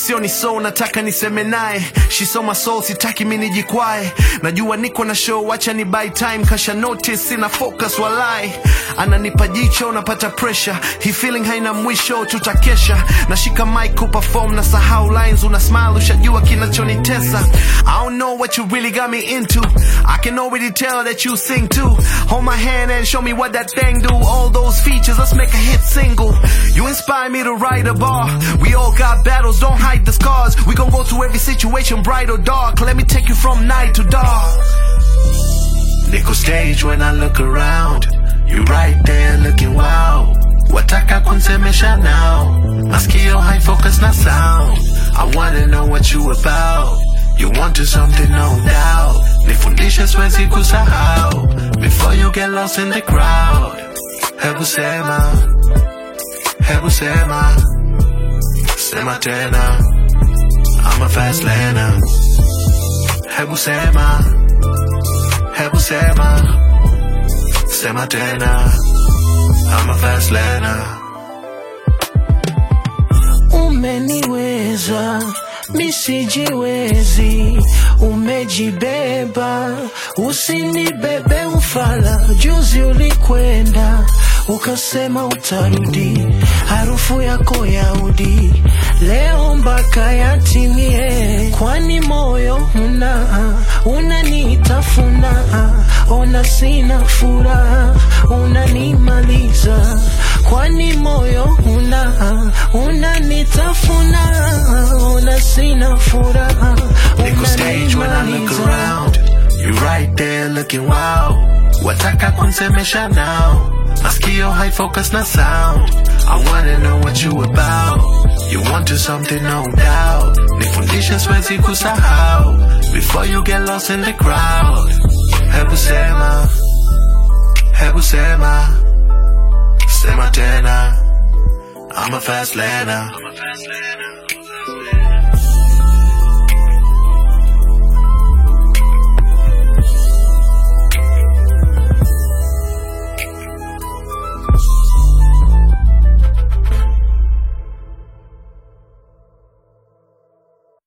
sio ni so nataka niseme naye she saw my soul sitaki mi nijikwae najua niko na show wacha ni buy time kasha notice sina focus walai ananipa jicho napata pressure hii feeling haina mwisho tutakesha nashika mic kuperform na sahau lines una smile ushajua kinachonitesa I don't know what you really got me into I can already tell that you sing too hold my hand and show me what that thing do all those features let's make a hit single you inspire me to write a bar we all got battles don't hide the scars we gon' go through every situation bright or dark let me take you from night to dark Nickel stage when I look around. You right there looking wow. Wataka kunsemesha now. Maskio high focus na sound. I wanna know what you about. You want to something no doubt. Nifundishe siwezi kusahau. Before you get lost in the crowd. Hebu sema. Hebu sema. Sema tena. I'm a fast learner. Hebu sema. Hebu sema, sema tena, I'm a fast learner. Umeniweza misijiwezi, umejibeba, usinibebe ufala. Juzi ulikwenda ukasema utarudi, harufu yako ya udi leo mpaka yatimie, kwani moyo una unanitafuna, ona sina furaha, unanimaliza, kwani moyo una unanitafuna, ona sina furaha, Nickel stage when I look unanimaliza. around. You right there looking wow. Wataka kunsemesha now. Maskio high focus na sound. I wanna know what you about. You want to something no doubt. Nifundishe siwezi kusahau. Before you get lost in the crowd. Hebu sema. Hebu sema. Sema tena. I'm a fast learner.